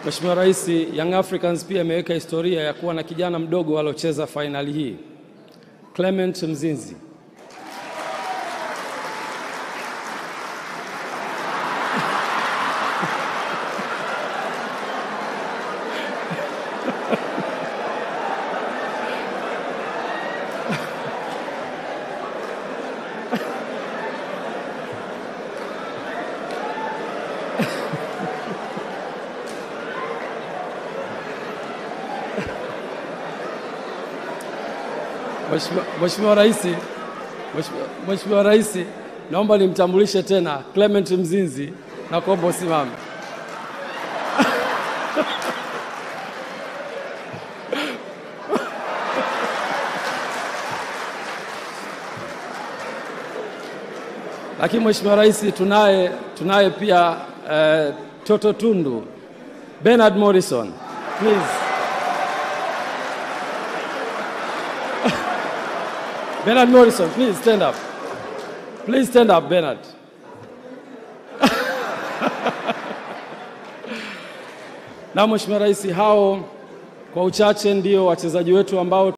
Mheshimiwa Rais, Young Africans pia imeweka historia ya kuwa na kijana mdogo aliocheza fainali hii, Clement Mzinzi. Mheshimiwa Mheshimiwa Rais, Mheshimiwa- Mheshimiwa Rais, naomba nimtambulishe tena Clement Mzinzi na kuomba usimame. Lakini Mheshimiwa Rais, tunaye tunaye pia eh, Toto Tundu Bernard Morrison, please. Bernard Morrison, please stand up. Please stand up, Bernard. Na Mheshimiwa Rais, hao kwa uchache ndio wachezaji wetu ambao